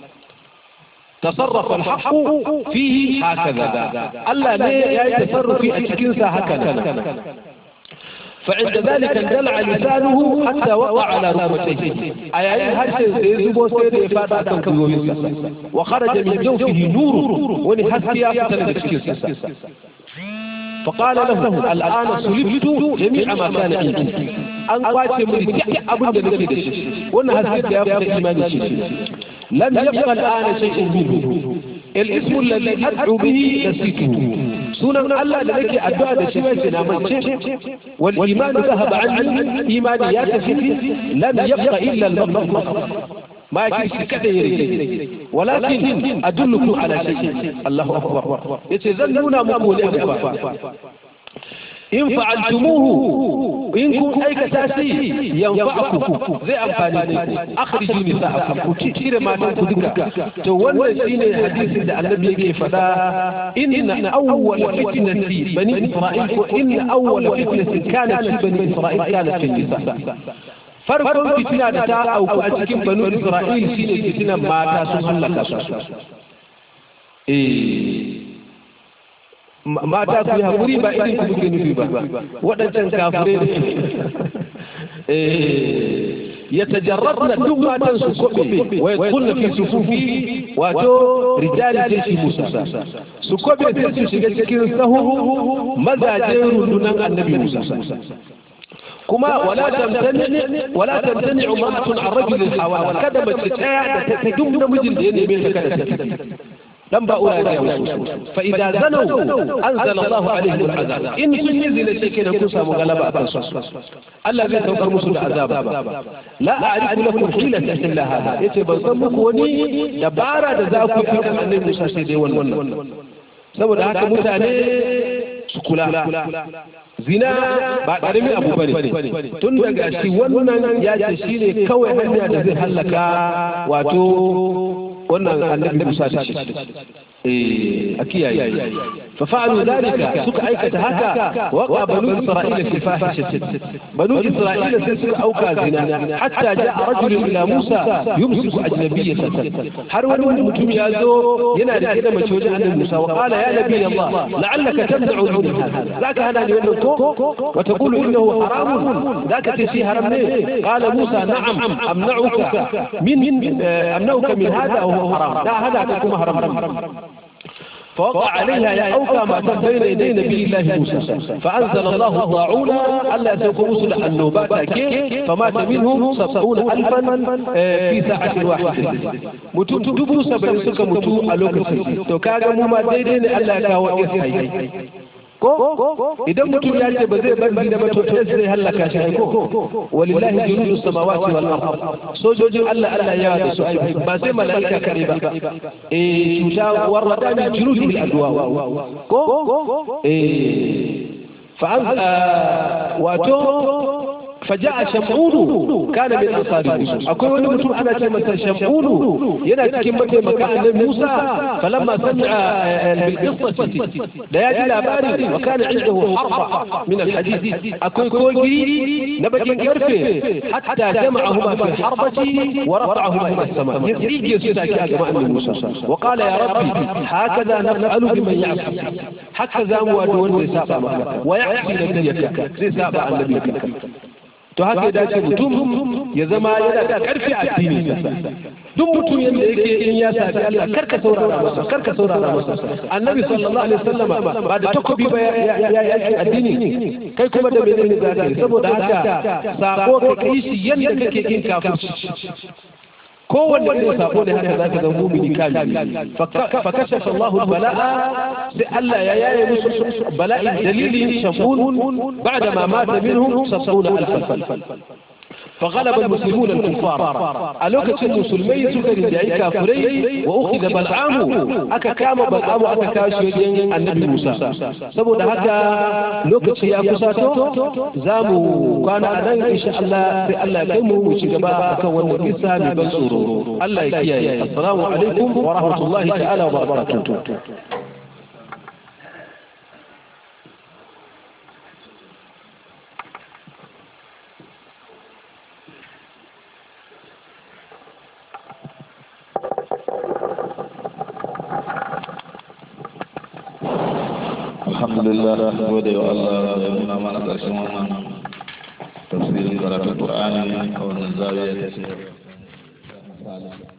تصرف الحق فيه هكذا ألا لا يتصرف في أتكنسا هكذا فعند ذلك اندلع لسانه حتى وقع على ركبتيه أي هرشن سيزبو سيد إفادة كنكويسا وخرج من جوفه نور ونحس يا فتن فقال له الآن سلبت جميع ما كان عندي an kwace mu duk abin da nake da shi wannan haske da ya fita imani shi lam yabqa al'ana shay'un minhu الاسم الذي أدعو به نسيته سنة الله لك أدعى دشوة نامتش والإيمان ذهب عني إيماني ياتفي لم يبق إلا المطلق ما يكفي كثير ولكن أدلكم على شيء الله أكبر يتذلون مقولين in fa'altumuhu in kun aikata shi yanfa'akum zai amfani ku akhriju nisa'akum ku cire matan ku duka to wannan shine hadisin da annabi yake fada inna awwal fitnati bani isra'il ko inna awwal fitnatin kanat fi bani isra'il kanat fi nisa farkon fitina da ta auku a cikin banu isra'il shine fitinan mata sun hallaka su eh mata ku yi haƙuri ba irin ku kuke nufi ba waɗancan kafirai da يتجردن دم تنسو كوبي ويدخلن في صفوف واتو رجال جيش موسى سكوبي تنسو شجاكين سهو ماذا جيروا دون النبي موسى كما ولا تمتنع ولا تمتنع امرأة عن رجل الحوالي كذا ما تتاع تدم نمجل دين يمين كذا لم بقول فإذا زنوا أنزل الله عليهم العذاب إن سنزل شيء كوسا مغلبة الذي توقر مسل عذاب لا أعرف لكم حيلة إلا هذا يتبصمك وني دبارة ذاك في كم أن موسى سيدي ون saboda haka mutane su kula zina ba ƙarami abu bane tun daga shi wannan ya ce shi ne kawai hanya da zai hallaka wato wannan annabi Musa ta ce eh a kiyaye fa fa'alu dalika suka aikata haka wa banu isra'ila fi fahishatin banu isra'ila sai suka auka zina hatta ja'a rajulun ila Musa yumsiku ajnabiyyatan har wani mutum ya zo yana da kida mace wajen annabi Musa wa qala ya nabi Allah la'allaka tamna'u min hadha zaka hana ni wannan ko wa taqulu innahu haramun zaka ce shi haram ne qala Musa na'am amna'uka min amna'uka min hadha wa huwa haram da hada kuma haram فوقع عليها يا أوفى ما كان بين يدي نبي الله موسى فأنزل الله الطاعون ألا سوف رسل النوبات فمات منهم سبعون ألفا في ساعة واحدة متو تبو سبعين سكا متو ألوك تو كاغا مما ديدين ألا كاو إسحي ko idan mutum ya ce ba zai bar zina ba to zai halaka shi ko walillahi junudu samawati wal ard sojojin Allah Allah ya da su ai ba sai malaika kare ba eh cuta warrada min junudu bil adwa ko eh fa wato فجاء شمعون كان من أنصار موسى أقول ولي متون أنا كلمة شمعون ينا كلمة مكان موسى فلما سمع بالقصة لا يجي لاباري وكان عنده حربة من الحديد أقول كوجي نبكي كرفه حتى جمعهما في حربة ورفعهما إلى السماء يزيد يسوع يا جماعة موسى وقال يا ربي هكذا نفعل بمن يعصي هكذا موادون سابع ويعصي نبيك زي سابع نبيك to haka ya dace mutum ya zama yana da karfi a addini duk mutum yadda yake in ya sabi Allah karka saurara masa karka saurara masa annabi sallallahu alaihi wasallam ba da takobi ba ya yi addini kai kuma da menene za ka yi saboda haka sako ka kai shi yadda kake yin kafirci kowanne ne sako ne haka zaka ga mumini kamili fa kashafa Allahu bala'a sai Allah ya yaye musu bala'i dalili shafun ba'da ma mata minhum 70000 فغلب المسلمون الكفار ألوكة المسلمين سكر جاي كافري وأخذ بلعام أكا كام بلعام أكا كاشي النبي موسى سبو ده هكا لوكة يا كساتو زامو كان أنا إن شاء الله في الله كيمو وشكبا أكا ونكسا ببنسورو الله يكيا السلام عليكم ورحمة الله تعالى وبركاته alhamdulillah gode wa Allah da nuna mana ƙarshen wannan tafsirin karatun Qur'ani a wannan zawiya ta ce